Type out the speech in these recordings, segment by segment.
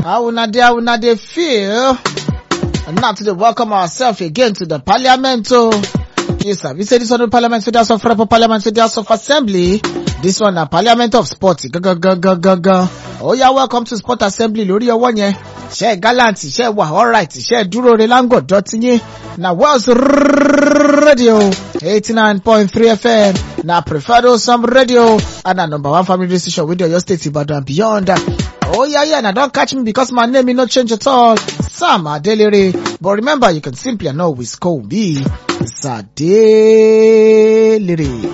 How una dey, how una dey feel? And now to dey welcome ourselves again to the parliament o. Yes, sir. We say this one the parliament, so that's of proper parliament, so that's of assembly. This one na parliament of sport. Gangan. Oh yeah, welcome to sport assembly lórí ọwọ́ yẹn. Ṣé gallant, ṣé wà alright, ṣé dúró re lango dọ̀tí yín. Na Wells Radio 89.3 FM. Na preferred some radio. And na number one family radio station with your state Ibadan and beyond. Oh yeah, yeah, now don't catch me because my name will not change at all. Sam Adelere. But remember, you can simply and always call me Sadelere.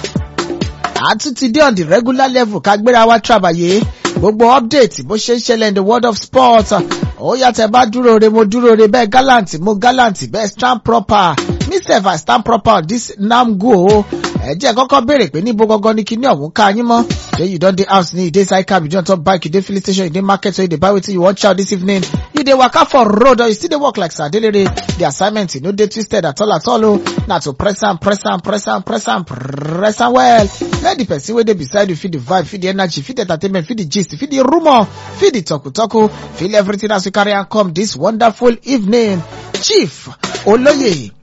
Àtúntì dé on the regular level ká gbéra wá trabaye. Gbogbo update bó ṣe ń ṣẹlẹ̀ in the world of sport. Ó yàtọ̀ bá dúró re mo dúró re bẹ́ẹ̀ gallant mo gallant bẹ́ẹ̀ stand proper. Me sef I stand proper on this nam go. Ẹ jẹ́ kọ́kọ́ béèrè pé níbo gangan ni kíní ọ̀hún ká yín mọ́. Ṣé you don dey house ni you dey side cab you don top bike you dey filling station you dey market so you dey buy wetin you wan chow this evening. You dey waka for road or you still dey work like Sadelere. The assignment no dey twisted at all at all o. Na to press am press am press am press am press am well. Let the person wey dey beside you feel the vibe, feel the energy, feel the entertainment, feel the gist, feel the rumour, feel the talku-talku, feel everything as you carry am come this wonderful evening. Chief Oloye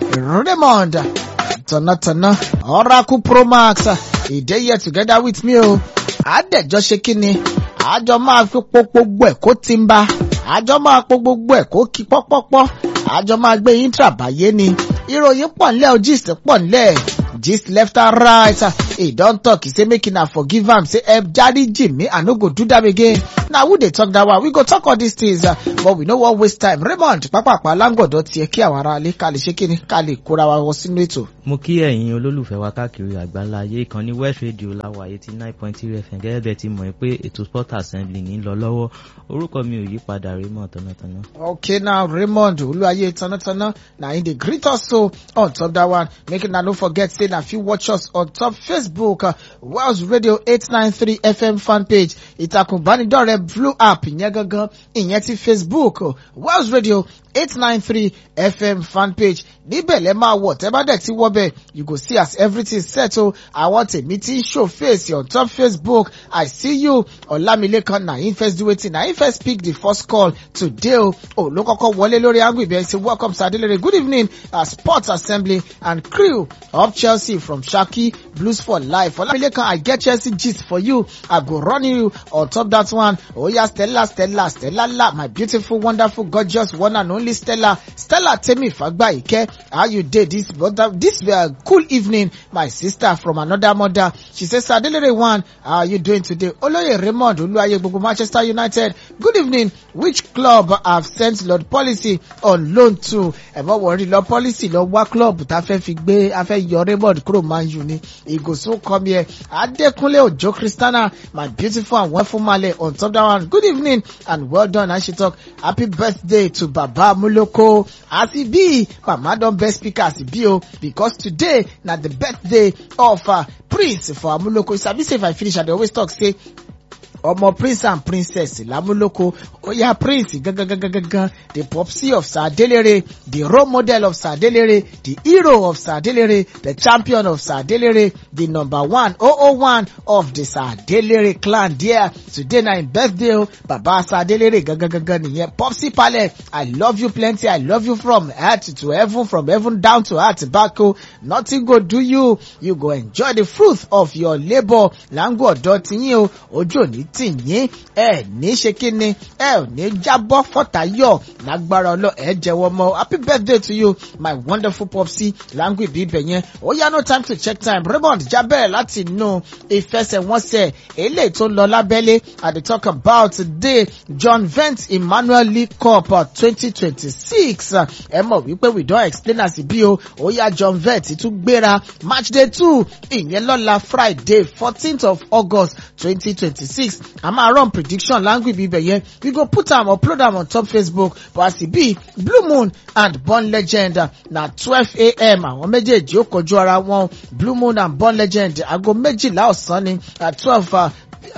Raymond Tọ̀nàtọ̀nà Oracle Pro Max he dey here together with me o. Àdẹ̀jọ́ ṣe kí ni? Àjọ máa fi po gbogbo ẹ̀ kó ti ń bá. Àjọ máa po gbogbo ẹ̀ kó kí pọ́pọ́pọ́. Àjọ máa gbé yín tàbáyé ni. Ìròyìn pọ̀ nílẹ̀ o gist pọ̀ nílẹ̀. Gist left and right. He don talk, he say make una forgive am, say help dáríjì me, I no go do that again. Na who dey talk that one? We go talk all these things, uh, but we no wan waste time. Raymond pápápá láǹgọ̀dọ̀ tiẹ̀ kí àwọn ará ilé ká lè ṣe kí ni ká lè kóra wa wọ sínú ètò. mo kí ẹ̀yin olólùfẹ́ wa káàkiri àgbáńlá ayé ìkànnì west radio láwa eighty nine point three fm gẹ́gẹ́ bẹ́ẹ̀ ti mọ̀ pé ètò sport assembly ní lọ lọ́wọ́ orúkọ mi ò yí padà Raymond tọ̀nàtọ̀nà. Okay now Raymond Olúwayé Tọ̀nàtọ̀nà na him dey greet us so on top that one. Make una no forget say na fit watch us on top Facebook uh, Wells Radio eight nine three FM fan page ìtàkùn ìbánidọ́rẹ̀ẹ́ blue app ìyẹn gangan ìyẹn ti Facebook uh, Wells Radio eight nine three FM fan page níbẹ̀ lẹ́ máa wọ̀ tẹ́ bá dẹ̀ ti wọ́ bẹ́ẹ̀ you go see as everything set o àwọn tèmi ti ń show face on top Facebook I see you Ọlámilékan na him first do wetin na him first pick the first call today o ò ló kọ́kọ́ wọlé lórí angle ibẹ̀ say welcome Sadelere good evening uh, sports assembly and crew of Chelsea from Shaki Blues for life Ọlámilékan I get Chelsea gist for you I go run you on top that one oya Stella Stella Stella la my beautiful wonderful gorgeous one and only Stella Stella Temi Fagbayike how you dey this this uh, cool evening my sister from another mother she say Sadelere one how are you doing today Oloye Raymond Oluwaye gbogbo Manchester United good evening which club have sent Lord Policy on loan to ẹ̀mọ́ wọ̀rí lọ policy lọ wá club tá a fẹ́ fi gbé a fẹ́ yọ Raymond kúrò Man U ni he go soon come here Adekunle Ojo Christiana my beautiful and wonderful male on top that one good evening and well done and she talk happy birthday to Baba Muloko as e be mama don best speaker as e be o because today na the birthday of uh, Prince for Amuloko you sabi say if I finish I dey always talk say ọmọ prince and princess lámúlòkó oya prince gangangangangan the popsi of Sadelere the role model of Sadelere the hero of Sadelere the champion of Sadelere the number one oh oh one of the Sadelere clan there today na him birthday o baba Sadelere gangangangan nìyẹn popsi palẹ i love you plenty i love you from earth to heaven from heaven down to earth back o nothing go do you you go enjoy the fruit of your labour lango ọ̀dọ̀ tiyín o ojú òní tì yín ẹ ní ṣe kí ni ẹ ò ní jábọ́ fọ́tàyọ̀ lágbára ọlọ́ ẹ jẹ́wọ́ mọ́ happy birthday to you my wonderful popsi language ibi ibẹ̀ yẹn ó yá no time to check time Raymond jábẹ́rẹ̀ láti inú ìfẹsẹ̀wọnsẹ̀ eléyìí tó ń lọ lábẹ́lé i dey talk about today John Vent Emmanuel League Cup twenty twenty six ẹ mọ̀ wípé we don explain as e be o ó yá John Vent tún gbéra match day two ìyẹn lọ́la Friday fourteenth of August twenty twenty six a máa run prediction language bíbẹ̀ yẹn we go put am upload am on top Facebook but as e be Blue Moon and Born Legend na twelve a.m. àwọn méjèèjì ó kojú ara wọn Blue Moon and Born Legend aago méjìlá ọ̀sán ni at twelve uh,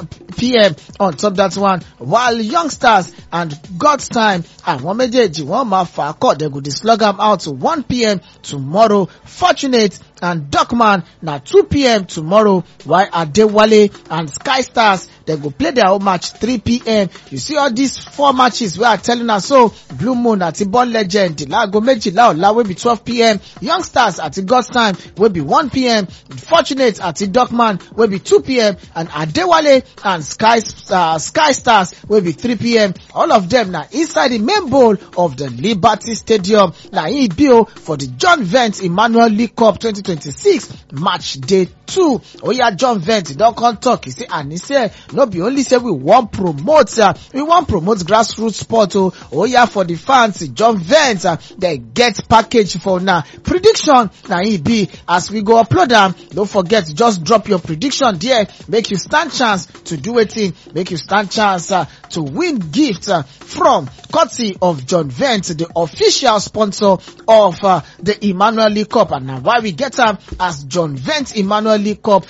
p.m. on top that one while youngsters and God's time àwọn méjèèjì wọ́n máa fà á kọ́ they go dey slug am out to one p.m. tomorrow fortunate and Duckman na 2pm tomorrow while Adewale and Sky Stars dem go play their own match 3pm. You see all these four matches wey I telling us so Blue Moon àti Born Legend láago méjìlá ọ̀la wey be 12pm Youngsters àti God's Time wey be 1pm Fortunate àti Duckman wey be 2pm and Adewale and Sky uh, Sky Stars wey be 3pm all of them na inside the main bowl of the Liberty Stadium na im be o for the John Vent Emmanuel League Cup 2026 match day two oya John Vent don come talk e say anise no be only say we wan promote uh, we wan promote grassroots sport o oya for the fans John Vent uh, dem get package for una prediction na im be as we go upload am no forget just drop your prediction there make you stand chance to do wetin make you stand chance uh, to win gift uh, from courtesy of John Vent the official sponsor of uh, the Emmanuel League Cup and na why we get am as John Vent Emmanuel League Cup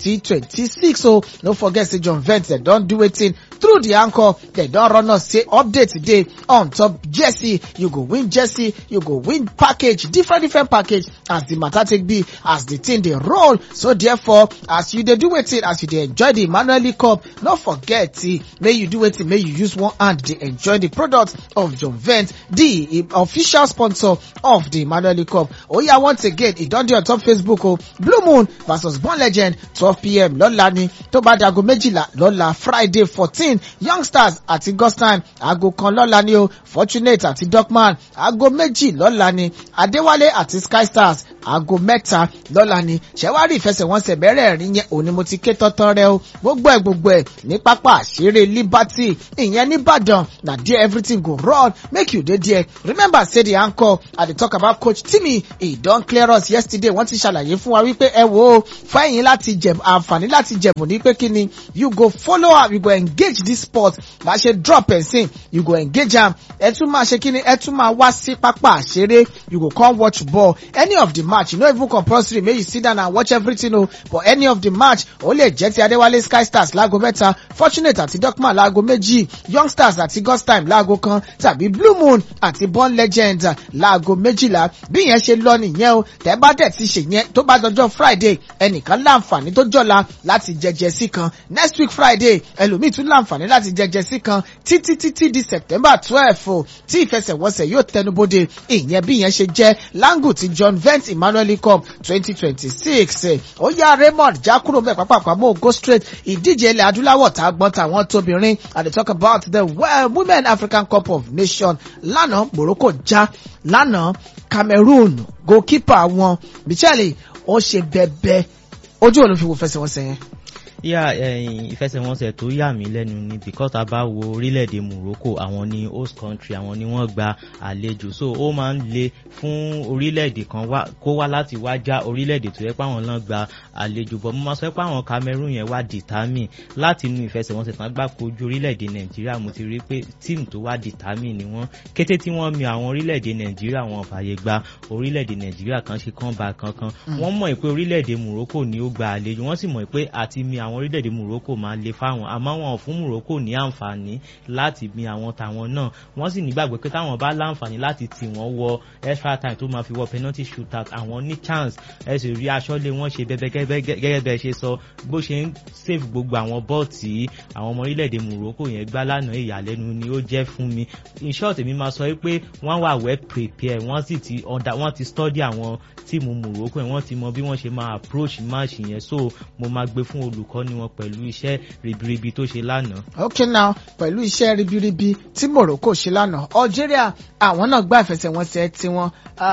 2026 so no forget say John Vent dem don do wetin through the anchor dem don run us say update dey on top jersey you go win jersey you go win package different different package as the matter take be as the thing dey roll so therefore as you dey do wetin as you dey enjoy the Emmanuel League Cup no forget eh, make you do wetin make you use one hand dey enjoy the product of John Vent the official sponsor of the Emmanuel League Cup oya once again e don dey on top Facebook o Blue Moon versus Born Legend 12pm lọ́la ni tó bá dago méjìlá lọ́la Friday fourteen Youngsters àti God's Time aago kan lọ́la ni o Fortunate àti Duckman aago méjì lọ́la ni Adéwálé àti Sky Stars aago mẹ́ta lọ́la ni ṣẹ̀wárí ìfẹsẹ̀wọnsẹ̀ mẹ́rẹ̀ẹ̀rin yẹn òní mo ti ké tọ́tọ́ rẹ o gbogbo ẹ̀ gbogbo ẹ̀ ní pápá àṣírí Liberty ìyẹn nìbàdàn na there everything go run make you dey there remember say the anchor i dey talk about coach Timmy he don clear us yesterday wọ́n ti ṣàlàyé fún wa wípé ẹ wo fẹ́yìn láti jẹ̀bù àǹfààní láti jẹ̀bù ní pé kí ni you go follow am you go engage this sport bá ṣe drop ẹ̀sìn you go engage am ẹ tún máa ṣe kí ni ẹ tún máa wá sí pápá àṣeré you go come watch ball any of the match you no even compulsory make you sit down and watch everything o but any of the match ó lè jẹ́ ti Adéwálé Sky Stars láago mẹ́ta Fortunate àti Duckman láago méjì Youngsters àti God's Time láago kan tàbí Blue Moon àti Born Legend láago méjìlá bí yẹn ṣe lọ nìyẹn o tẹ́ bá dẹ̀ ti ṣe yẹn tó bá dọjọ́ Friday ẹnìkan láǹfààní tó jọ̀la láti jẹjẹ sí kan next week Friday ẹlòmíì tún láǹfààní láti jẹjẹ sí kan títí títí di September twelve o tí ìfẹsẹ̀wọnsẹ̀ yóò tẹnubodè ìyẹn bí yẹn ṣe jẹ́ langu ti John Vent Emmanuel League Cup twenty twenty six ó yá Raymond já kúrò mẹ́ pápákọ̀ àmọ́ go straight ìdíje ilẹ̀ adúláwọ̀ tá a gbọ́n tàwọn tóbìnrin and they talk about the well, Women African Cup of Nations lánàá Morocco já lánàá Cameroon goalkeeper wọn Michele ó ṣe bẹbẹ ojú ò ló fi wo fẹsẹ̀wọnsẹ̀ yẹn. yà ìfẹsẹ̀wọnsẹ̀ tó yà mí lẹ́nu ni because a bá wo orílẹ̀-èdè Morocco àwọn ni host country àwọn ni wọ́n gba àlejò so ó máa ń le fún orílẹ̀-èdè kan kó wá láti wá já orílẹ̀-èdè tó yẹ pé àwọn náà gba àlejò bọ̀ mo máa sọ pé àwọn Cameroon yẹn wá determine láti inú ìfẹsẹ̀wọnsẹ̀ tán gbà kojú orílẹ̀-èdè Nàìjíríà mo ti rí pé team tó wá determine ni wọ́n kété tí wọ́n mi àwọn orílẹ̀-èdè Nàìjíríà wọn fàyè gba orílẹ̀-èdè Nàìjíríà kan ṣe kán ba kankan wọ́n mọ̀ pé orílẹ̀-èdè Morocco ni ó gba àlejò wọ́n sì mọ̀ pé àti mi àwọn orílẹ̀-èdè Morocco máa le fáwọn àmọ́ wọn ò fún Morocco ní àǹfààní láti mi àwọn tàwọn náà wọ́n sì nígbàgbọ́ pé táwọn bá láǹfààní láti tì wọ́n wọ extra time tó máa fi wọ penalty shootout àwọn ní chance ẹ sì rí aṣọ́lé wọn ṣe bẹ́ẹ̀ gẹ́gẹ́ bẹ́ẹ̀ ṣe sọ bó ṣe ń save gbogbo àwọn bọ́ọ̀ tí àwọn ọmọ orílẹ̀-èdè Morocco yẹn gbá lánàá ìyàlẹ́nu ni ó jẹ́ fún mi in short èmi máa sọ pé wọ́n wà well prepare wọ́n sì ti wọ́n ti study àwọn tíìmù Morocco yẹn wọ́n ti mọ bí wọ́n ṣe máa approach match yẹn so mo máa gbé fún olùkọ́ni wọn pẹ̀lú iṣẹ́ ribiribi tó ṣe lánàá. okay now pẹ̀lú iṣẹ́ ribiribi tí Morocco ṣe lánàá Algeria àwọn náà gbá ìfẹsẹ̀wọnsẹ̀ tiwọn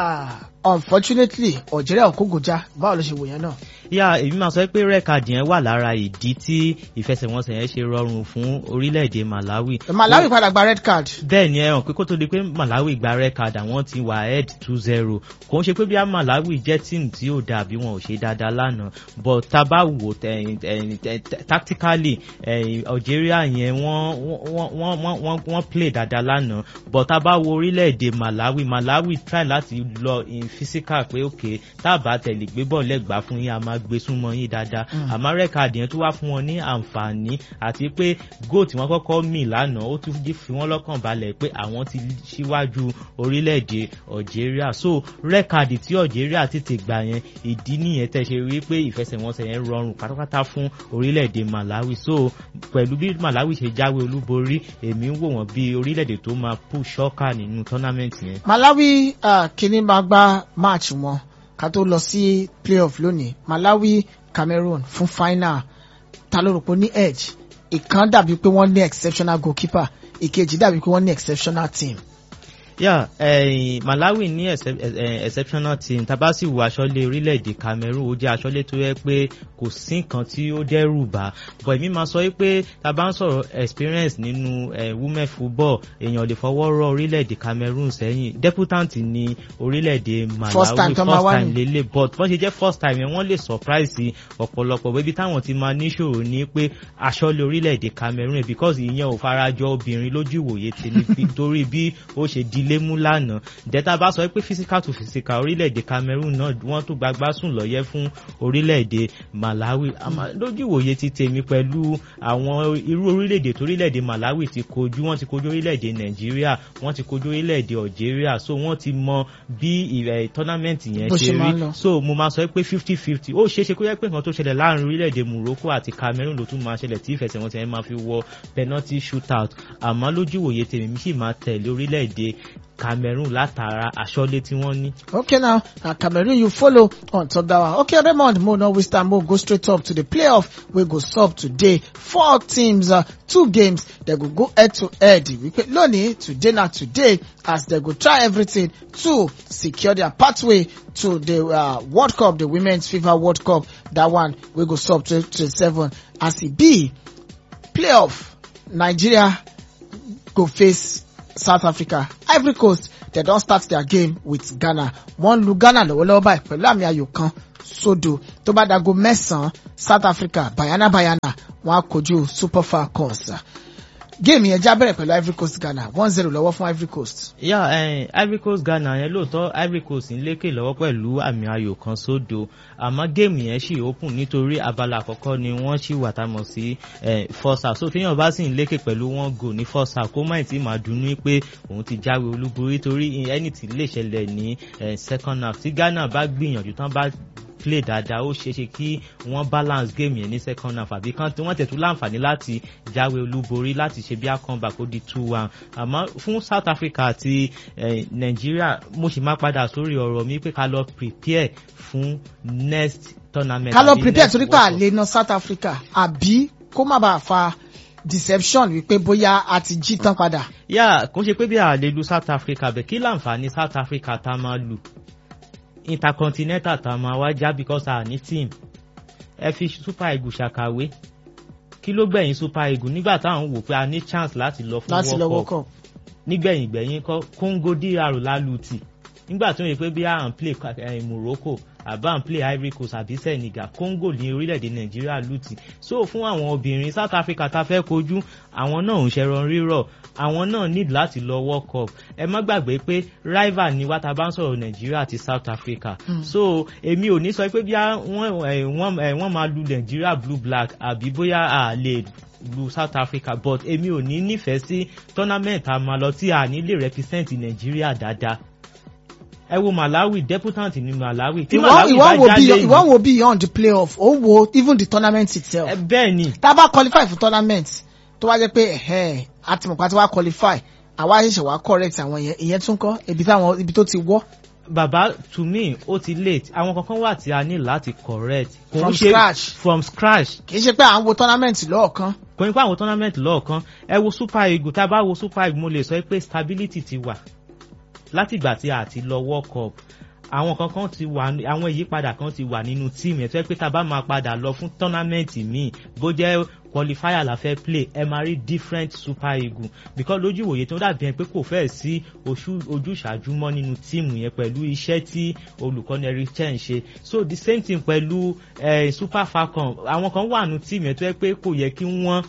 unfortunately Algeria ò kógojá báwo ló ṣe wò yẹn náà yà èmi máa sọ pé rẹ́kàdì yẹn wà lára ìdí tí ìfẹsẹ̀wọnsẹ̀ yẹn ṣe rọrùn fún orílẹ̀-èdè Malawi. Malawi padà gba red card. bẹ́ẹ̀ ni ẹ hàn pé kó tó di pé Malawi gba red card àwọn ti wà head two zero kò ń ṣe pé bí a Malawi jẹ́ tíìmù tí ó dà bí wọn ò ṣe dáadáa lánàá but tá a bá wò tactically Algeria yẹn wọ́n wọ́n play dáadáa lánàá but tá a bá wo orílẹ̀-èdè Malawi Malawi try láti lọ in physical pé ok tá a bá tẹ̀lé gbé bọ́ọ̀lù ẹ̀gbá fún yín a máa gbé súnmọ́ yín dáadáa àmọ́ rẹ́kàdì yẹn tó wá fún wọn ní àǹfààní àti pé goal tí wọ́n kọ́kọ́ mì lánàá ó tún fi wọ́n lọ́kàn balẹ̀ pé àwọn ti síwájú orílẹ̀-èdè Algeria so rẹ́kàdì tí Algeria tètè gbà yẹn ìdí nìyẹn tẹ́ ṣe rí pé ìfẹsẹ̀wọnsẹ̀ yẹn rọrùn pátápátá fún orílẹ̀-èdè Malawi so pẹ̀lú bí Malawi ṣe jáwé olúborí èmi ń wò wọ́n bí orílẹ̀-èdè tó máa push ṣọ́kà nínú tournament yẹn. Malawi uh, kìíní máa gba match wọn ká tó lọ sí playoff lónìí Malawi Cameroon fún final ta ló rò pé ní edge ìkan dàbí pé wọ́n ní exceptional goalkeeper ìkejì dàbí pé wọ́n ní exceptional team. Yeah, eh, Malawi ní excep eh, exceptional team tàbá sì wo aṣọ́lé orílẹ̀-èdè Cameroon ó jẹ́ aṣọ́lé tó yẹ pé kò sí nǹkan tí ó dẹ́rù bà but èmi máa sọ pé tàbá ń sọ̀rọ̀ experience nínú eh, women football èèyàn lè fọwọ́ rọ́ orílẹ̀-èdè Cameroon sẹ́yìn deputant ní orílẹ̀-èdè Malawi First time tó máa wá ní. lélẹ̀ but bọ́n ṣe jẹ́ first time yẹn wọ́n lè surprise ọ̀pọ̀lọpọ̀ bébí táwọn ti máa níṣòro ní pé aṣọ́lé orílẹ̀-èdè Cameroon because ìyẹn ò farajọ obìnrin lójú ìwòye tèmi torí bí ó ṣe dilé mú lánàá dẹ́ta bá sọ pé physical to physical orílẹ̀-èdè Cameroon náà wọ́n tó gbagbá sùn lọ́yẹ́ fún orílẹ̀-èdè Malawi àmọ́ lójú ìwòye ti tèmi pẹ̀lú àwọn irú orílẹ̀-èdè tó orílẹ̀-èdè Malawi ti kojú wọ́n ti kojú orílẹ̀-èdè Nàìjíríà wọ́n ti kojú orílẹ̀-èdè Algeria so wọ́n ti mọ bí ìrẹ̀ tournament yẹn Bó ṣe ṣe máa ń rí lọ. so mo máa sọ pé fifty fifty ó ṣeé ṣe kó yẹ pé nǹkan tó ṣẹlẹ̀ láàrin orílẹ̀-èdè Morocco àti Cameroon ló tún máa ṣẹlẹ̀ tí ìfẹsẹ̀wọnsẹ̀ yẹn máa fi wọ penalty shootout àmọ́ lójú ìwòye tèmi mi sì máa tẹ̀lé orílẹ̀-èdè Cameroon látara aṣọ́lé tí wọ́n ní. Okay now, na Cameroon you follow on top that one. Okay, Raymond, mo no waste time, mo go straight up to the playoff. We go sub today. Four teams, uh, two games, they go go head to head. We pay lónìí today na today as they go try everything to secure their pathway to the uh, World Cup, the Women's FIFA World Cup. That one we go sub to, to seven. As e be, playoff, Nigeria go face South Africa. Ivory Coast, they don start their game with Ghana. Wọ́n lu Ghana lọ́wọ́lọ́wọ́ báyìí pẹ̀lú àmì ayò kan sódò. Tó bá dago mẹ́sàn-án, South Africa, Bayana Bayana, wọ́n á kojú Super Falcons. Géèmì yẹn já bẹ̀rẹ̀ pẹ̀lú Ivory Coast Ghana, one zero lọ́wọ́ fún Ivory Coast. yà yeah, Ivory Coast Ghana yẹn lóòótọ́ Ivory Coast ń lékè lọ́wọ́ pẹ̀lú àmì ayò kan sódò àmọ́ géèmù yẹn ṣì open nítorí abala àkọ́kọ́ ni wọ́n ṣì wà tá a mọ̀ sí eh, first half so téèyàn bá sì ń lékè pẹ̀lú one goal ní first half kó má ì tí máa dunnú pé òun ti jáwé olúborí torí ẹni tí lè ṣẹlẹ̀ ní eh, second half tí Ghana bá gbìyànjú tán bá play dáadáa ó ṣeéṣe kí wọ́n balance game yẹn ní second half àbí kan tí wọ́n tẹ̀tú láǹfààní láti jáwé olúborí láti ṣe bí a comeback ó di two one àmọ́ fún South Africa àti eh, Nàìjíríà mo sì máa padà sórí ọ̀rọ̀ mi pé ká lọ prepare fún next tournament. Ká lọ àbí prepare next torí pé World Cup. àlè na South Africa àbí kó má bàa fa deception wípé bóyá a ti jí tán padà. yà kò ṣe pé bí a lè lu South Africa bẹ̀ kí láǹfààní South Africa tá a máa lù intercontinental tá a máa wá já because a ní team ẹ fi Super Eagles ṣàkàwé kí ló gbẹ̀yìn Super Eagles nígbà táwọn wò pé a ní chance láti lọ fún láti lọ World World Cup Cup. nígbẹ̀yìn gbẹ̀yìn kọ́ Congo DR lálùtì nígbà tó yẹ pé bí à ń play eh, Morocco àbá ń play Ivory Coast àbí Senegal Congo ní orílẹ̀-èdè Nàìjíríà lùtì so fún àwọn obìnrin South Africa tá a fẹ́ kojú àwọn náà ń ṣẹran rírọ̀ àwọn náà need láti lọ World Cup ẹ má gbàgbé pé rival ni wá tá a bá ń sọ̀rọ̀ Nàìjíríà àti South Africa Mm. so èmi ò ní sọ pé bí wọ́n eh, wọ́n eh, wọ́n máa lu Nàìjíríà blue black àbí bóyá a lè lu South Africa but èmi ò ní nífẹ̀ẹ́ sí tournament a máa lọ tí a ní lè represent Nàìjíríà dáadáa ẹ wo Malawi deputant ní Malawi tí ìwọ Malawi ìwọ bá wo jáde bí ìwọ wo beyond the playoff ó wo even the tournament itself. ẹ bẹ́ẹ̀ ni tá a bá qualify fún tournament tó wá jẹ́ pé ẹ̀hẹ́n àtìmọ̀pá tí wá qualify àwa ṣẹ̀ṣẹ̀ wá correct àwọn yẹn ìyẹn tún kọ́ ibi táwọn ibi tó ti wọ́ bàbá to me ó ti late àwọn kankan wà tí a ní láti correct Kò ń From ṣe- scratch. from scratch kì í ṣe pé à ń wo tournament lọ́ọ̀kan. kò ní pé àwọn tournament lọ́ọ̀kan ẹ wo Super Eagles tá a bá wo Super Eagles mo lè sọ pé stability ti wà látìgbà tí a ti lọ World Cup àwọn kankan ti wà ní- àwọn ìyípadà kan ti wà nínú tíìmù ẹ̀ tó yẹ pé tá a bá máa padà lọ fún tournament míì bó jẹ́ qualifier la fẹ́ play ẹ máa rí different Super Eagles because lójú ìwòye tó dàbí ẹni pé kò fẹ́ẹ̀ sí oṣù- ojúṣàájú mọ́ nínú tíìmù yẹn pẹ̀lú iṣẹ́ tí olùkọ́ni Eric Chen ṣe so the same thing pẹ̀lú eh, Super Falcons àwọn kan wà nínú tíìmù yẹn tó yẹ pé kò yẹ kí wọ́n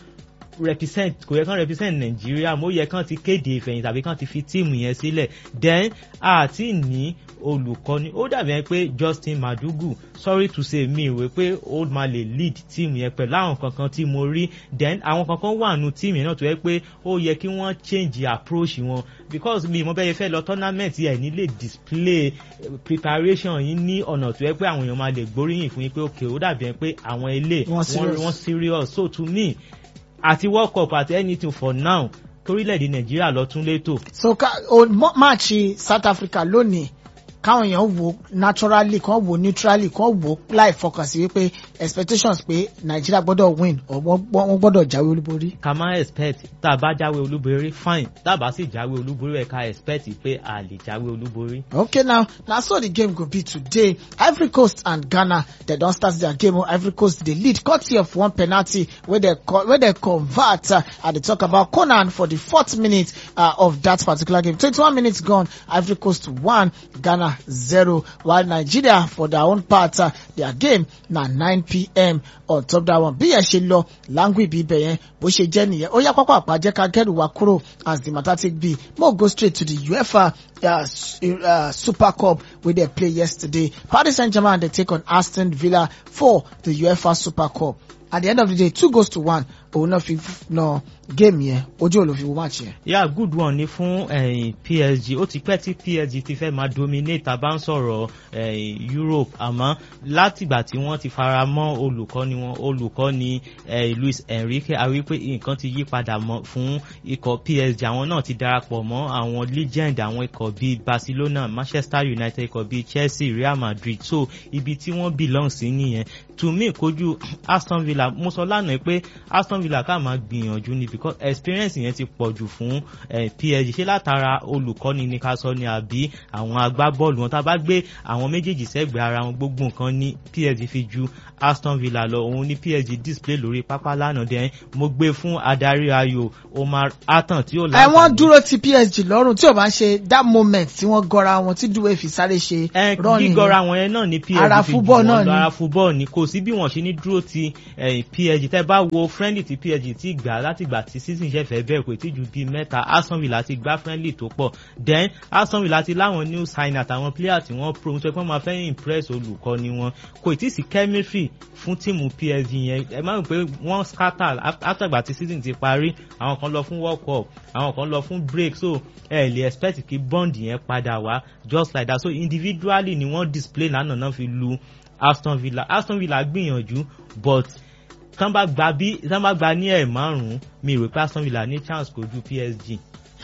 represent kò yẹ kán represent nàìjíríà mo yẹ kán ti kéde ìfẹ̀yìn tàbí kán ti fi tíìmù yẹn sílẹ̀ then àti ní olùkọ́ni ó dàbí ẹni pé Justin Madugu sorry to say mi ìwé pé ó máa lè lead team yẹn pẹ̀lú àwọn kankan tí mo rí then àwọn kankan wà nù team yẹn náà tó yẹ pé ó yẹ kí wọ́n change approach wọn because mi mo bẹ́ẹ̀ fẹ́ lọ tournament ẹ̀ ní lè display preparation yín ní ọ̀nà tó yẹ pé àwọn èèyàn máa lè gbóríyìn fún yín pé ok ó dàbí ẹni pé àwọn ilé wọ́n serious so to me àti world cup àti anything for now torílẹ̀-èdè nàìjíríà lọ tún létò. so ká o máàcì south africa lónìí káwọn èèyàn wò naturally kan wò neutrally kan wò láì fọkàn sí wípé expectations pé nàìjíríà gbọ́dọ̀ win wọ́n gbọ́dọ̀ jáwé olúborí. ká má expect tá a bá jáwé olúborí fine tá a bá sì jáwé olúborí ẹ̀ ká expect pé a lè jáwé olúborí. okay now na so the game go be today ivory coast and ghana dem don start their game o ivory coast dey lead courtesy of one penalty wey dem wey dem convert uh, i dey talk about conan for the fourth minute uh, of that particular game twenty-one minutes gone ivory coast one ghana zero while nigeria for their own part uh, their game na nine pm on top that one bí yẹn ṣe lọ language bí ibẹ̀ yẹn bó ṣe jẹ́ nìyẹn ó yá pápá àpàjẹ́ ká kẹ́rù wa kúrò as the matter take be mo go straight to the uefa uh, uh, super cup wey dem play yesterday paris saint-germain dey take on aston villa for the uefa super cup at the end of the day two goals to one òun náà fi na game yẹn ojú ò ló fi wo match yẹn. yeah good one ni fún eh, PSG ó ti pẹ́ tí PSG ti fẹ́ máa dominate tá a bá ń sọ̀rọ̀ eh, Europe àmọ́ látìgbà tí wọ́n ti fara mọ́ olùkọ́ni wọn olùkọ́ni eh, Luis Enrique a wí pé nǹkan ti yí padà mọ́ fún ikọ̀ PSG àwọn náà ti darapọ̀ mọ́ àwọn legend àwọn ikọ̀ bíi Barcelona Manchester United ikọ̀ bíi Chelsea Real Madrid so ibi tí wọ́n belong sí nìyẹn to me kojú Aston Villa mo sọ lánàá pé Aston Villa ká máa gbìyànjú ni because experience yẹn ti pọ̀ jù fún eh, PSG ṣé látara olùkọ́ni ní ká sọ ni àbí àwọn agbábọ́ọ̀lù wọn tá a bá gbé àwọn méjèèjì sẹ́gbẹ̀ẹ́ ara wọn gbogbo nǹkan ní PSG fi ju Aston Villa lọ òun ní PSG display lórí pápá lánàá dẹ́n mo gbé fún adarí ayò Omar Atan tí ó láǹfààní. ẹ wọ́n dúró ti PSG lọ́rùn tí ò bá ń ṣe that moment tí wọ́n gọra wọn tí dúwé fi sáré ṣe rọ́ọ̀nì gígọra wọn yẹn náà ní PSG fi jù wọn lọ ara fúbọ́ọ̀ ni kò sí bí wọ́n ṣe ní dúró ti PSG tẹ́ bá wo friendly ti PSG ti gbà láti gbà tí season ṣe fẹ́ bẹ̀rẹ̀ kò tí ju bíi mẹ́ta Aston Villa ti gbá friendly tó pọ̀ then Aston Villa ti láwọn new sign àtàwọn player tí wọ́n pro nítorí pé wọ́n máa fẹ́ impress olùkọ́ni wọn kò tí sí chemistry fún tíìmù PSG yẹn ẹ má rò pé wọ́n scatter after gbà tí season ti parí àwọn kan lọ fún world cup àwọn kan lọ fún break so ẹ lè expect kí bond yẹn padà wá just like that so individually ni wọ́n display lánàá náà fi lu Aston Villa Aston Villa gbìyànjú but tán bá gba bí tán bá gba ní ẹ̀ márùn-ún mi rò pé Aston Villa ní chance kojú PSG.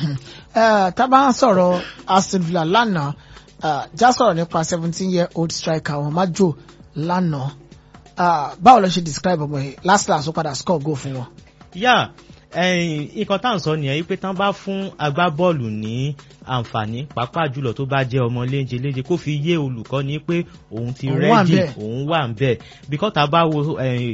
tá a bá ń sọ̀rọ̀ Aston Villa lánàá já sọ̀rọ̀ nípa seventeen year old striker wọn Majo lánàá báwo ló ṣe describe ọmọ yìí last last ó padà score goal fún wọn. yá nǹkan tá à ń sọ nìyẹn pé tán bá fún agbábọ́ọ̀lù ní àǹfààní pàápàá jùlọ tó bá jẹ́ ọmọ léńje léńje kó fi yé olùkọ́ni pé òun ti rẹ́dì òun wà ń bẹ̀ bíkọ́ tá a bá wo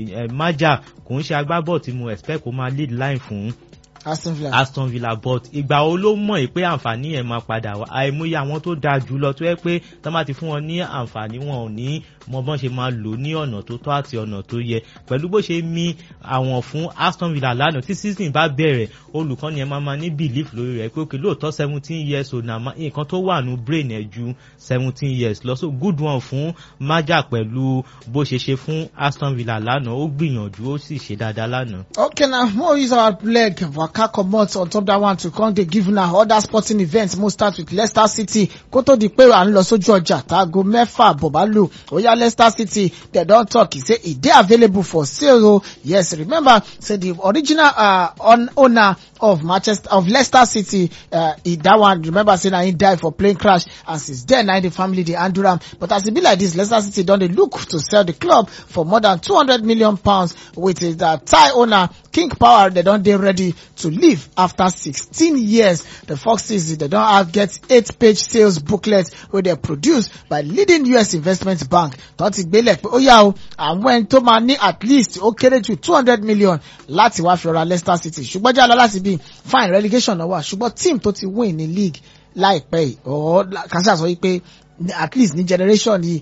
májà kò ń ṣe agbábọ́ọ̀ tí mo expect kó máa lead line fún Aston Villa Aston Villa but ìgbà wo ló mọ̀ pé àǹfààní yẹn máa padà wá àìmọye àwọn tó dáa jù lọ tó yẹ pé tó bá ti fún wọn ní àǹfààní wọn ò ní mọ bọ́n ṣe máa lò ní ọ̀nà tó tọ́ àti ọ̀nà tó yẹ pẹ̀lú bó ṣe mí àwọn fún Aston Villa lánàá tí season bá bẹ̀rẹ̀ olùkọ́ni ẹ̀ máa ma ní belief lórí rẹ̀ pé òkè lóòótọ́ seventeen years old na nǹkan tó wà nù brain ẹ̀ ju seventeen years lọ so good one fún Maja pẹ̀lú bó ṣe ṣe fún Aston Villa lánàá ó gbìyànjú ó sì ṣe dáadáa lánàá. okay na mo use our leg waka comot on top that one to come dey give una other sporting events mo start with Leicester City kó tó di pé à ń lọ sójú ọjà táago mẹ́fà bọ̀bá lò ó yá Leicester City dem don talk e say e dey available for sale o yes remember say the original uh, owner of Manchester of Leicester City uh, e that one remember say na him die for plane crash and since then na the family dey handle am but as e be like this Leicester City don dey look to sell the club for more than two hundred million pounds with the Thai owner King Power dem don dey ready to leave after sixteen years the Foxes dem don have get eight page sales booklet wey dem produce by leading US investment bank tó ti gbélé pé ó yá o àwọn ẹni tó máa ní at least ó kéré jù two hundred million láti wá fi ra Leicester City ṣùgbọ́n jẹ́ àlọ́ láti bí fine relegation náà wà ṣùgbọ́n team tó ti win ní league láìpẹ́ yìí ọ̀ kàṣà sọ wípé at least ní generation yìí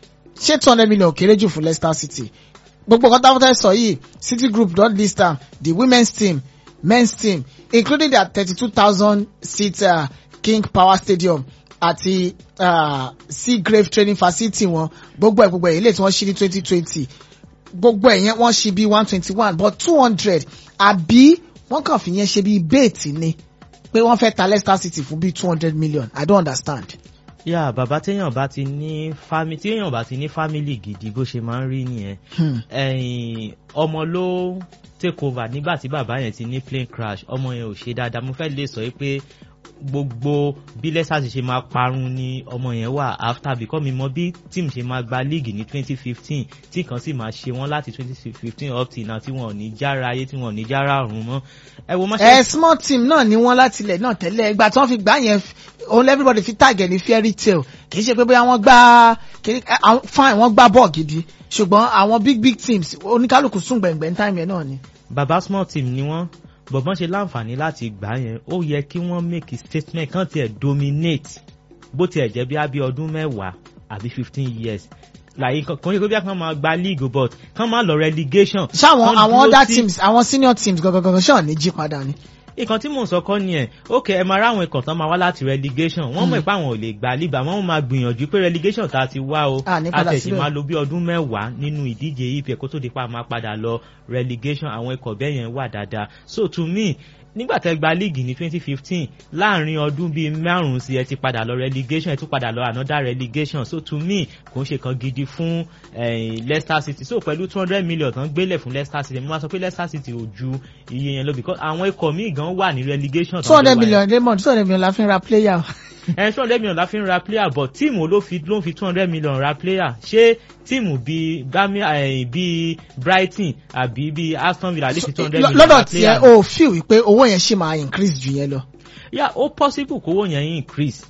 ṣé two hundred million kéré jù fún Leicester City gbogbo nǹkan táwọn fẹ́ sọ yìí City Group don list am the women's team men's team including their thirty-two thousand seat uh, king power stadium àti uh, seagrave training facility wọn gbogbo ẹ̀ gbogbo ẹ̀ ilé tí wọ́n ṣí ní twenty twenty gbogbo ẹ̀ yẹn wọ́n ṣí bí one twenty one but two hundred àbí wọ́n kàn fi yẹn ṣe bí bẹ́ẹ̀tì ni pé wọ́n fẹ́ ta Leicester City fún bí two hundred million I don't understand. yà bàbá téèyàn bá ti ní fámì téèyàn bá ti ní fámìlì gidi bó ṣe máa ń rí nìyẹn Hmm. ẹ̀yìn ọmọ ló take over nígbà tí bàbá yẹn ti ní plane crash ọmọ yẹn ò ṣe dáadáa mo fẹ́ lè sọ pé gbogbo bí Leicester ti ṣe máa parun ni ọmọ yẹn wà after because mi mọ bí team ṣe máa gba league ní twenty fifteen tí kan sì máa ṣe wọ́n láti twenty fifteen up till now tí wọn ò ní jára ayé tí wọn ò ní jára ọ̀run mọ́ ẹ wo mọ́ṣẹ́ ẹ small team náà ni wọ́n láti ilẹ̀ náà tẹ́lẹ̀ ìgbà tí wọ́n fi gbá yẹn òun everybody fi tàgẹ̀ ní fairy tale kì í ṣe pé bóyá wọ́n gbá kì í àwọn- fine wọ́n gbá bọ́ọ̀ gidi ṣùgbọ́n àwọn big big teams oníkálukú sùn gbẹ̀ngbẹ̀ ní time yẹn náà ni. baba small team ni wọ́n bọ̀bọ́n ṣe láǹfààní láti gbà yẹn ó yẹ kí wọ́n make a statement kàn tiẹ̀ dominate bó tiẹ̀ jẹ́ bí abí ọdún mẹ́wàá àbí fifteen years láyé kan kò ní kó bí wọ́n máa gba league but kàn máa lọ relegation. ṣáwọn kàn àwọn dúró other sí- teams àwọn senior teams gangan ṣáà ní jí padà ni. nǹkan tí mò ń sọ kọ́ ni ẹ̀ ok ẹ máa ráwọn ikọ̀ tán máa wá láti relegation wọ́n mọ̀ pé àwọn ò lè gba liba wọ́n máa gbìyànjú pé relegation tá a ti wá o À, ní padà àtẹ̀sí síbẹ̀. máa lo bí ọdún mẹ́wàá nínú ìdíje EPL kó tó di pa máa padà lọ relegation àwọn ikọ̀ bẹ́ẹ̀ yẹn wà dáadáa so to me nígbà tẹ́ gba league ní twenty fifteen láàrin ọdún bíi márùn-ún sí ẹ ti padà lọ relegation ẹ tún padà lọ another relegation so to me kò ń ṣe kan gidi fún eh, Leicester City so pẹ̀lú two hundred million tán gbélé fún Leicester City mo máa sọ pé Leicester City ò ju iye yẹn lọ because àwọn ikọ̀ míì gan wà ní relegation two hundred million Raymond two hundred million la fi ń ra player. ẹ two hundred million la fi ń ra player but tíìmù ló fi ló ń fi two hundred million ra player ṣé tíìmù bíi Birmingham eh, bíi Brighton àbí bíi Aston Villa lè fi two hundred million ra lọ́dọ̀ player tiẹ̀ o feel wípé owó yẹn ṣì máa increase jù yẹn lọ. yà ó possible kówó yẹn increase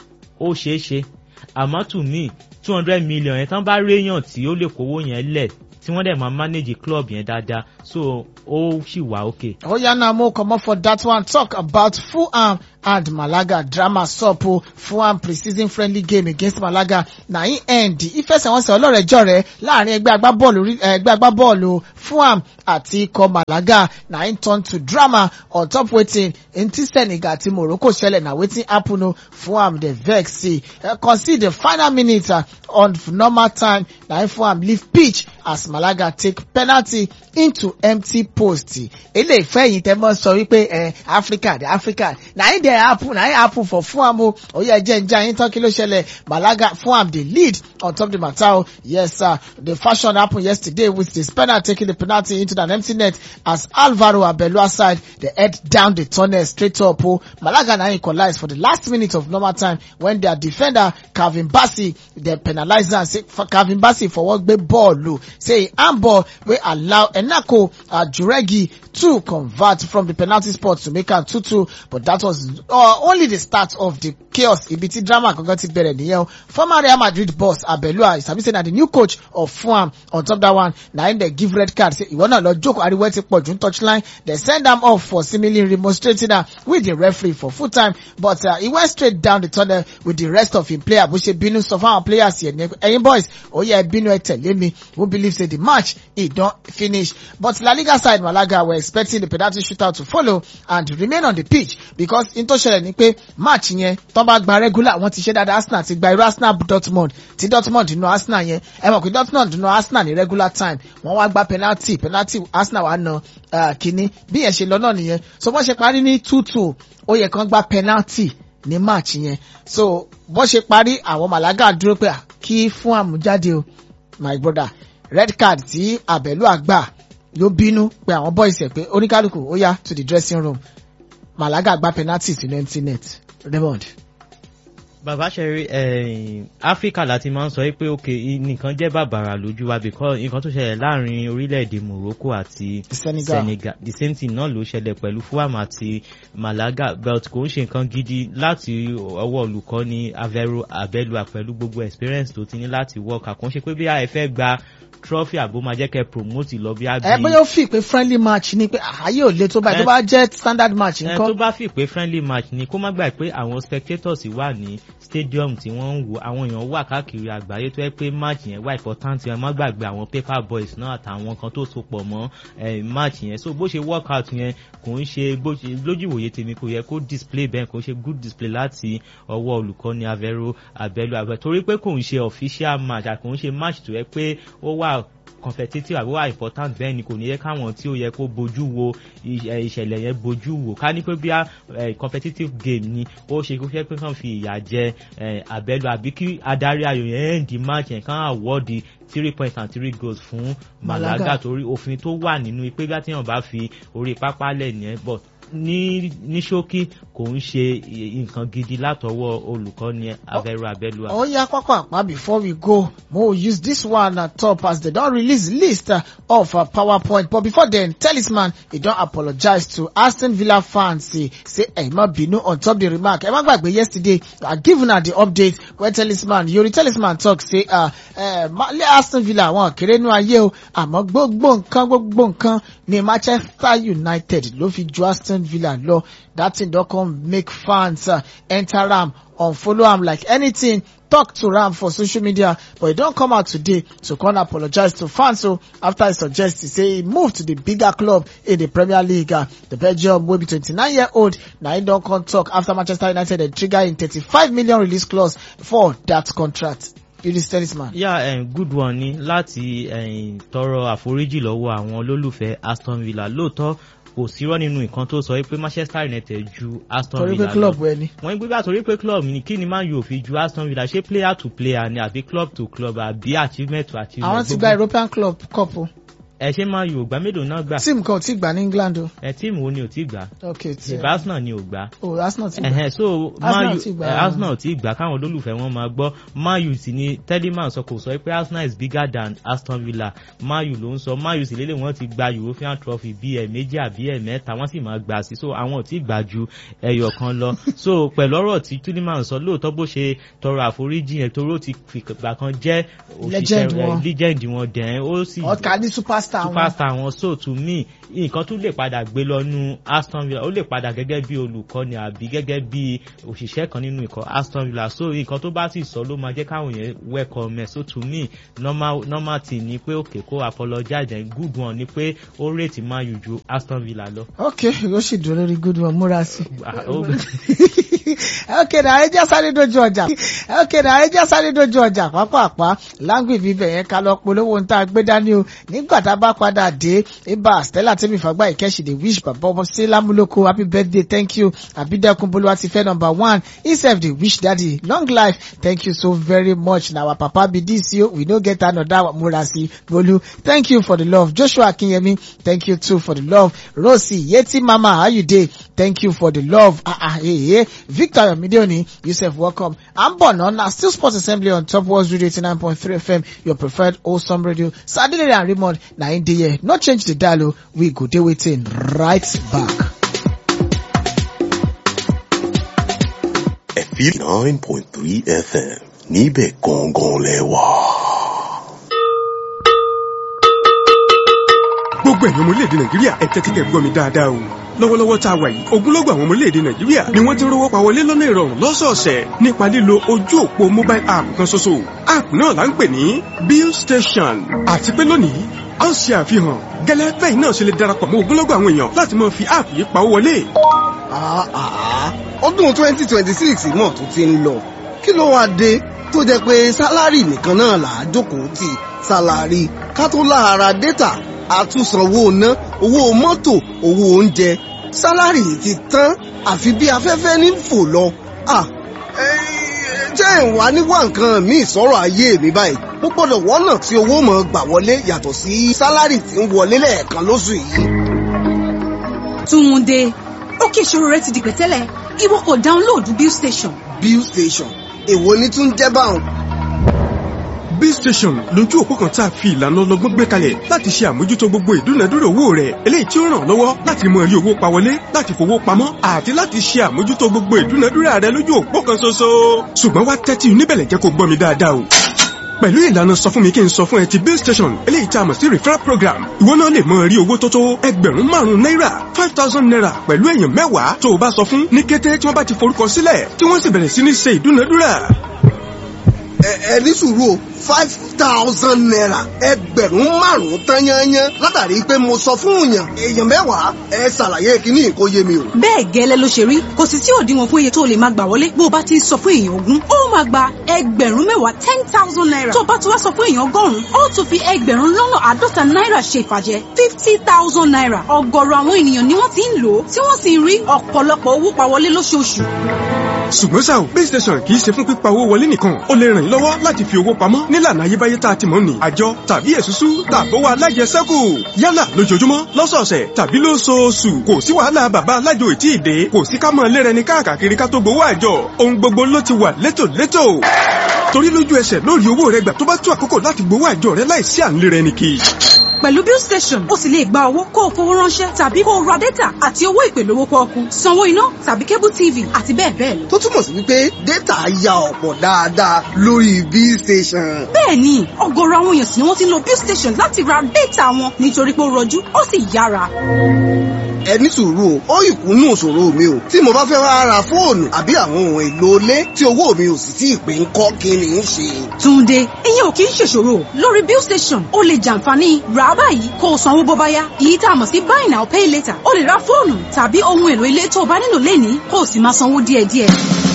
ó ṣeé ṣe àmọ́ to me two hundred million yẹn tán bá réyàn tí ó lè kówó yẹn lẹ̀ tí wọ́n dẹ̀ máa manage club yẹn dáadáa so ó sì wà okay. Oya na mo comot for that one talk about Fulham and Malaga drama sup o Fulham pre-season friendly game against Malaga na im end ìfẹsẹ̀wọnsẹ̀ ọlọ́rẹ̀ẹ́jọ̀rẹ́ láàrin ẹgbẹ́ agbábọ́ọ̀lù orí- eh, ẹgbẹ́ agbábọ́ọ̀lù Fulham àti ikọ̀ Malaga na im turn to drama on top wetin ntí Senegal àti Morocco ṣẹlẹ̀ na wetin happen o Fulham dey vex say uh, concede the final minute uh, on normal time na im Fulham leave pitch as Malaga take penalty into empty post eléyìí fẹ́yìn tẹ́ mọ́ sọ wípé ẹ Africa the Africa na im dey happen na im happen for Fulham o oyè ẹjẹ njẹ ayin tán kí ló ṣẹlẹ̀ Malaga Fulham dey lead on top the matter o yes sir the fashion happen yesterday with the spinner taking the penalty into an empty net as Alvaro Abelua side dey head down the tunnel straight up o Malaga na im equalize for the last minute of normal time when their defender Calvin Bassey dem penalize am say Calvin Bassey fọwọ́ gbé bọ́ọ̀lù say handball wey allow Enako Ajuregi to convert from the penalty spot to make am 2-2 but that was uh, only the start of the chaos ibi tí drama gangan ti bẹ̀rẹ̀ nìyẹn o former Real Madrid boss Abelua sabi say na the new coach of Fulham on top that one na him dey give red card say ìwọ náà lọ jókòó ariwo ẹ ti pọ̀ jù ní touchline dem send am off for seemingly remonstrating am with the referee for full time but uh, he went straight down the tunnel with the rest of him player bó ṣe bínú sọ fún àwọn players yẹn ní ẹ̀yin boys ó yẹ ẹ bínú ẹ tẹ̀lé mi who believe say the match e don finish but La Liga side Malaga were expecting the penalty shootout to follow and remain on the pitch because in tó ṣẹlẹ̀ ni pé match yẹn tó bá gba regular wọ́n ti ṣe dáadáa Arsenal ti gba irú Arsenal Dortmund ti Dortmund nínú Arsenal yẹn ẹ mọ̀ pé Dortmund nínú Arsenal ní regular time wọ́n wá gba penalty penalty Arsenal wá na uh, kínní bí yẹn ṣe lọ náà nìyẹn so wọ́n ṣe parí ní two two ó yẹ kán gba penalty ní match yẹn so bọ́n ṣe parí àwọn Malaga dúró pé ah, kí fún àmújáde o my brother red card tí àbẹ̀lú àgbà ló bínú pé àwọn boys ẹ̀ pé oníkálukú ó yá to the dressing room Malaga gba penalty sínú empty net Raymond. bàbá ṣẹrí áfíríkà láti máa ń sọ pé ok nìkan jẹ́ bàbàrà lójú wa because nǹkan tó ṣẹlẹ̀ láàrin orílẹ̀-èdè Morocco àti Senegal. Senegal the same thing náà ló ṣẹlẹ̀ pẹ̀lú Fulham àti Malaga but kò ń ṣe nǹkan gidi láti ọwọ́ olùkọ́ni Avero Abelua pẹ̀lú gbogbo experience tó ti ní láti work àkànṣe pé bí a fẹ́ gba trophy àbó máa jẹ́ kẹ́ promote lọ bí a ẹ bóyá ó fi pé friendly match ni pé ààyè ò le tó báyìí tó bá jẹ́ standard match ẹ tó nǹkan bá fi pé friendly match ni kó má gbà pé àwọn spectators wà ní stadium tí wọ́n ń wò àwọn èèyàn wà káàkiri àgbáyé tó yẹ pé match yẹn wà important yẹn má gbàgbé àwọn paper boys náà àtàwọn kan tó so pọ̀ mọ́ match yẹn so bó ṣe work out yẹn kò ń ṣe lójú ìwòye tèmi kò yẹ kó display bẹ́ẹ̀ kò ṣe good display láti ọwọ́ olùkọ́ni Avero Abẹ́lú Abẹ́ torí pé kò ń ṣe official match àkò ń ṣe match tó yẹ pé ó wà competitive àbí wà important bẹ́ẹ̀ ni kò ní yẹ káwọn tí ó yẹ kó bojú wo ìṣẹ̀lẹ̀ yẹn bojú wo ká ní pé bí competitive game ni ó ṣe kó fẹ́ pé kàn fi ìyà jẹ Abẹ́lú àbí kí adarí ayò yẹn end the match yẹn kàn àwọ́ọ̀dì three points and three goals fún Malaga torí òfin tó wà nínú pé gbá tíyàn bá fi orí pápá lẹ̀ nìyẹn but ní ní ṣókí kò ń ṣe nǹkan gidi látọwọ́ olùkọ́ni Avero Abẹ́lú. ó yá pápá àpá before we go mo use this one at top as they don release list uh, of uh, powerpoint but before then talisman e don apologize to Aston Villa fans say say ẹ má bínú on top the remark ẹ má gbàgbé yesterday i give una the update wey talisman yori talisman talk say uh, uh, Aston Villa wọn kéré nú ayé o àmọ́ gbogbo nǹkan gbogbo nǹkan ni Manchester United ló fi ju Aston Villa lọ that thing don come make fans uh, enter am unfollow am like anything talk to am for social media but e don come out today to come apologize to fans so after e suggest e say e move to the bigger club in the Premier League uh, the Belgium wey be twenty-nine year old na im don come talk after Manchester United dey trigger im thirty-five million release clause for that contract. Yunus Talisman. yà yeah, um, good one ni láti um, tọrọ àforíjì lọ́wọ́ àwọn olólùfẹ́ Aston Villa lóòótọ́ kò sírọ́ nínú nǹkan tó sọ pé Manchester United ju Aston Villa lọ torí pé club wẹ ni. wọ́n ń gbégbá torí pé club ni kí ni Man U fi ju Aston Villa ṣé player to player ni àbí club to club àbí achievement to achievement. àwọn ti gba European club cup o. ẹ ṣe Man U ògbà mélòó náà gbà. tíìmù kan ò tí gbà ní England o. ẹ tíìmù wo ni ò tí gbà. ok tí ìbá Arsenal ni ò gbà. o Arsenal ti gbà. ẹhẹn so Arsenal ti gbà. Arsenal ti gbà káwọn olólùfẹ́ wọn máa gbọ́ Man U sì ni Telemann sọ kò sọ pé Arsenal is bigger than Aston Villa Man U ló ń sọ Man U sì lélẹ̀ wọ́n ti gba European trophy bí ẹ̀ méjì àbí ẹ̀ mẹ́ta wọ́n sì máa gbà sí so àwọn ò tí gbà ju ẹyọ kan lọ so pẹ̀lú ọ̀rọ̀ tí Telemann sọ lóòótọ́ bó ṣe tọrọ àforíjì yẹn torí ó ti fìgbà kan jẹ́ Legend wọn. legend wọn dẹ̀ ó sì ọ̀ka ní superstar wọn. superstar wọn so to me nǹkan tún lè padà gbé lọ nu Aston Villa ó lè padà gẹ́gẹ́ bí olùkọ́ni àbí gẹ́gẹ́ bí òṣìṣẹ́ kan nínú ikọ̀ Aston Villa so nǹkan tó bá sì sọ ló máa jẹ́ káwọn yẹn welcome ẹ̀ so to me normal normal thing ni pé òkè kó apologize and good one ni pé ó rètí Man U ju Aston Villa lọ. ok ó sì dúró lórí good one múra sí. Ah, ó- ok na ẹ jẹ́ sáré dojú ọjà ok na ẹ jẹ́ sáré dojú ọjà pápápá láǹgbì bíbẹ̀ yẹn ká lọ polówó ń tá a gbé dání o nígbà tá a bá padà dé ibà Stella tẹ́mi fàgbà ìkẹ́sì dey wish bàbá ọmọ sí lámúlòkó happy birthday thank you àbídẹ́kun bolúwa ti fẹ́ number one himself dey wish daddy long life thank you so very much na our papa be this o we no get another murasi bolu thank you for the love Joshua Akinyemi thank you too for the love Rosie Yeti mama how you dey thank you for the love ah ah eh eh Victor Yomideoni Yusuf welcome I'm Bono na still sports assembly on Top World Radio 89.3 FM your preferred wholesome radio Saturday and Raymond na in the year no change the dial o we go dey waiting right back. ẹ̀fí nine point three fm níbẹ̀ gangan lẹ́wà. gbogbo ẹ̀yin ọmọ orílẹ̀-èdè nàìjíríà ẹ tẹ́tí kẹ́ gbọ́ mi dáadáa o lọ́wọ́lọ́wọ́ tá a wà yìí ogunlọ́gọ̀ àwọn ọmọ orílẹ̀-èdè nàìjíríà ni wọ́n ti ń rówó pa wọlé lọ́nà ìrọ̀rùn lọ́sọ̀ọ̀sẹ̀ nípa lílo ojú òpó mobile app kan ṣoṣo app náà là ń pè ní bill station àti pé lónìí a ó ṣe àfihàn gẹ́lẹ́ bẹ́ẹ̀ náà ṣe lè darapọ̀ mọ́ ogunlọ́gọ̀ àwọn èèyàn láti máa fi app yìí pawó wọlé Ah, ah, ọdún twenty twenty six náà tún ti ń lọ kí ló wáá dé tó jẹ́ pé sálárì nìkan náà là á jókòó tì sálárì ká tó láara dátà àtúnsanwó ná owó mọ́tò owó oúnjẹ sálárì ti tán àfi bí afẹ́fẹ́ ní fò lọ. Ah, eh, jẹ́ ìwà níwá nǹkan míì sọ̀rọ̀ ayé mi báyìí mo gbọ́dọ̀ wọ́nà tí owó mọ̀ gbà wọlé yàtọ̀ sí sálárì tí ń wọlé lẹ́ẹ̀kan lóṣù yìí. Túnde, ó kí ìṣòro rẹ ti di pẹ̀tẹ́lẹ̀, ìwọ kò dáńlóòdù Bill Station. bill station èwo ni tún jẹ́ báwọn. bill station lójú òpó kan tá a fi ìlànà ọlọ́gbọ́n gbé kalẹ̀ láti ṣe àmójútó gbogbo ìdúnadúrà owó rẹ̀ eléyìí tí ó ràn ọ́ lọ́wọ́ láti mọ rí owó pa wọlé láti fowó pamọ́ àti láti ṣe àmójútó gbogbo ìdúnadúrà rẹ̀ lójú òpó kan ṣoṣo. ṣùgbọ́n wá tẹ́tí níbẹ̀lẹ̀ jẹ́ kó gbọ́ mi dáadáa o pẹ̀lú ìlànà sọ fún mi kí n sọ fún ẹ ti bill station eléyìí tá a mọ̀ sí referral program ìwọ náà lè mọ rí owó tó tó ẹgbẹ̀rún márùn-ún náírà five thousand naira pẹ̀lú èèyàn mẹ́wàá tó o bá sọ fún ní kété tí wọ́n bá ti forúkọ sílẹ̀ tí wọ́n sì bẹ̀rẹ̀ sí ní ṣe ìdúnadúrà ẹ ẹ ní sùúrù o five thousand naira ẹgbẹ̀rún márùn-ún tán yányán látàrí pé mo sọ fún yàn èèyàn mẹ́wàá ẹ ṣàlàyé kíní kó yé mi o. bẹ́ẹ̀ gẹ́lẹ́ ló ṣe rí kò sì sí òdiwọ̀n fún iye tó lè máa gbà wọlé bó o bá ti ń sọ fún èèyàn ogún ó máa gba ẹgbẹ̀rún mẹ́wàá ten thousand naira tó o bá ti wá sọ fún èèyàn ọgọ́rùn-ún ó tún fi ẹgbẹ̀rún lọ́nà àádọ́ta náírà ṣe ìfàjẹ́ fifty thousand naira ọ̀gọ̀rọ̀ àwọn ènìyàn ni wọ́n ti ń lò ó tí wọ́n sì ń rí ọ̀pọ̀lọpọ̀ owó pa wọlé lóṣooṣù ṣùgbọ́n ṣá o base station kì í ṣe fún pípa owó wọlé nìkan ó lè ràn yín lọ́wọ́ láti fi owó pamọ́ nílànà ayébáyé tá a ti mọ̀ ní àjọ tàbí èsúsú tàbówó alájẹsẹ́kù yálà lójoojúmọ́ lọ́sọ̀ọ̀sẹ̀ tàbí lóṣooṣù kò sí wàhálà bàbá alájò ètí ìdè kò sí ká mọ̀ lérẹni káàkiri ká tó gbowó àjọ ohun gbogbo ló ti wà létòlétò torí lójú ẹsẹ̀ lórí owó rẹ gbà tó bá tó àkókò láti gbowó àjọ rẹ láìsí à ń lérẹni kì í pẹ̀lú bill station ó sì lè gba owó kó o fowó ránṣẹ́ tàbí kó o ra data àti owó ìpè lówó pọ́ọ́kú sanwó iná tàbí cable tv àti bẹ́ẹ̀ bẹ́ẹ̀ lọ. tó túmọ̀ sí wípé data ya ọ̀pọ̀ dáadáa lórí bill station. bẹ́ẹ̀ ni ọ̀gọ̀rọ̀ àwọn èèyàn sì ni wọ́n ti ń lo bill station láti ra data wọn nítorí pé ó rọjú ó sì yára. ẹ ní sùúrù o ó ìkúnnù òṣòro mi o tí mo bá fẹ́ wá ra fóònù àbí àwọn ohun èlò ilé tí owó mi ò sì tí ì pé ń kọ́ kí ni ń ṣe. túnde ìyẹn ò kì í ṣèṣòro lórí bill station ó lè jàǹfààní rà á báyìí kó o sanwó bó bá yá èyí tá a mọ̀ sí buy now pay later ó lè ra fóònù tàbí ohun èlò ilé tó o bá nílò lénìí kó o sì máa sanwó díẹ̀díẹ̀.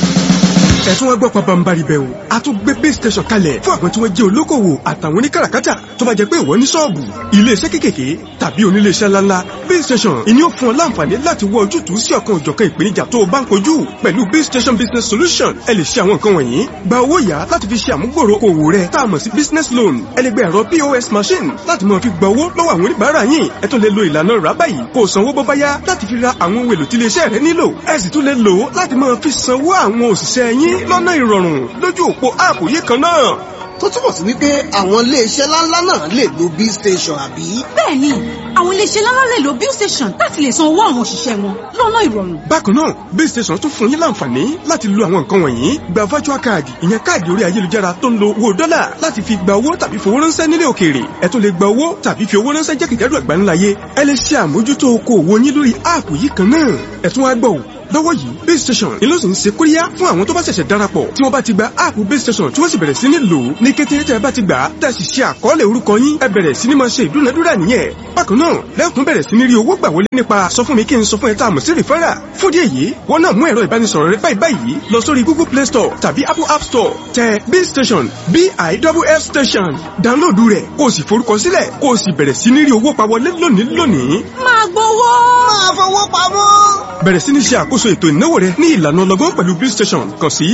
ẹ̀tún wá gbọ́ pabambari bẹ́ẹ̀ o a tún gbé base station kalẹ̀ fún àwọn tí wọ́n jẹ́ olókòwò àtàwọn oníkàràkátà tó bá jẹ́ pé ìwọ ní ṣọ́ọ̀bù iléeṣẹ́ kékèké tàbí oníléeṣẹ́ ńláńlá base station ìní ó fún ọ láǹfààní láti wọ ojútùú sí ọ̀kan òjọ̀kan ìpèníjà tó o bá ń kojú pẹ̀lú base station business solution ẹ lè ṣe àwọn nǹkan wọ̀nyí gba owó yá láti fi ṣe àmúgbòrò òwò rẹ tá a mọ̀ sí business loan ẹ lè gba ẹ̀rọ pos machine láti máa fi gba owó lọ́wọ́ àwọn oníbàárà yín ẹ tún lè lo ìlànà rà báyìí kó o sanwó bó bá yá láti fi ra àwọn ohun èlò tí iléeṣẹ́ rẹ nílò ẹ sì tún lè lò ó láti máa fi sanwó àwọn òṣìṣẹ́ yín lọ́nà ìrọ̀rùn lójú òpó áàpù yìí kan náà tó túmọ̀ sí wípé àwọn iléeṣẹ́ ńláńlá náà lè lo bill station àbí. bẹ́ẹ̀ ni àwọn iléeṣẹ́ ńláńlá lè lo bill station láti lè san owó àwọn òṣìṣẹ́ wọn lọ́nà ìrọ̀rùn. bákan náà bill station tún fún yín láǹfààní láti lo àwọn nǹkan wọ̀nyí gba virtual card ìyẹn káàdì orí ayélujára tó ń lo owó dọ́là láti fi gba owó tàbí fowó ránṣẹ́ nílé òkèèrè ẹ tún lè gba owó tàbí fi owó ránṣẹ́ jákèjádò àgbáńláyé ẹ lè ṣe àmójútó okòwò yín lórí áàpù yìí kan náà ẹ tún wá gbọ́ lọ́wọ́ yìí base station ni ló sì ń ṣe kóríyá fún àwọn tó bá ṣẹ̀ṣẹ̀ darapọ̀ tí wọ́n bá ti gba áàpù base station tí wọ́n sì bẹ̀rẹ̀ sí ní lò ó ní kété tẹ́ ẹ bá ti gbà á tẹ́ ẹ sì ṣe àkọọ́lẹ̀ orúkọ yín ẹ bẹ̀rẹ̀ sí ní máa ṣe ìdúnadúrà nìyẹn bákan náà lẹ́kùn bẹ̀rẹ̀ sí ní rí owó gbà wọlé nípa sọ fún mi kí n sọ fún ẹ tá a mọ̀ sí rìfẹ́rà fún díẹ̀ yìí wọ́n náà mú ẹ̀rọ ìbánisọ̀rọ̀ rẹ báyìí báyìí lọ sórí google play store tàbí apple app store tẹ base station biff station dáńlóòdù rẹ̀ kó o sì forúkọ sílẹ̀ kó o sì bẹ̀rẹ̀ sí ní rí owó pa wọlé lónìí lónìí. máa gbowó. máa fowó pamọ́. bẹ̀rẹ̀ sí ní ṣe àkóso ètò ìnáwó rẹ ní ìlànà ọlọ́gbọ́n pẹ̀lú bill station kàn sí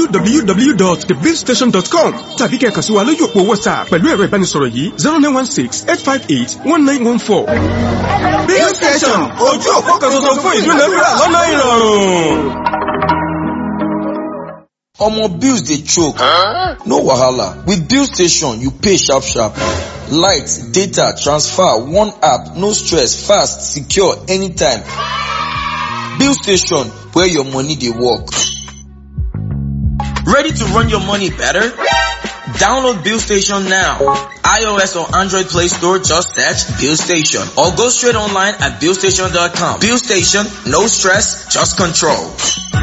www.thebillstation.com tàbí kẹ́ kàn sí wa lójú òpó whatsapp pẹ̀lú ẹ̀rọ ìbánisọ̀rọ̀ yìí zero nine one six eight five eight one nine one four. bill station ojú òpó kan tuntun fún ìdúnadúrà lọ́nà ìrọ̀rùn. Omo bills dey choke. No wahala. With bill station, you pay sharp sharp. Light, data, transfer, one app, no stress, fast, secure, anytime. Bill station, where your money dey work. Ready to run your money better? Download Bill Station now. iOS or Android Play Store, just search Bill Station. Or go straight online at billstation.com. Bill Station, no stress, just control.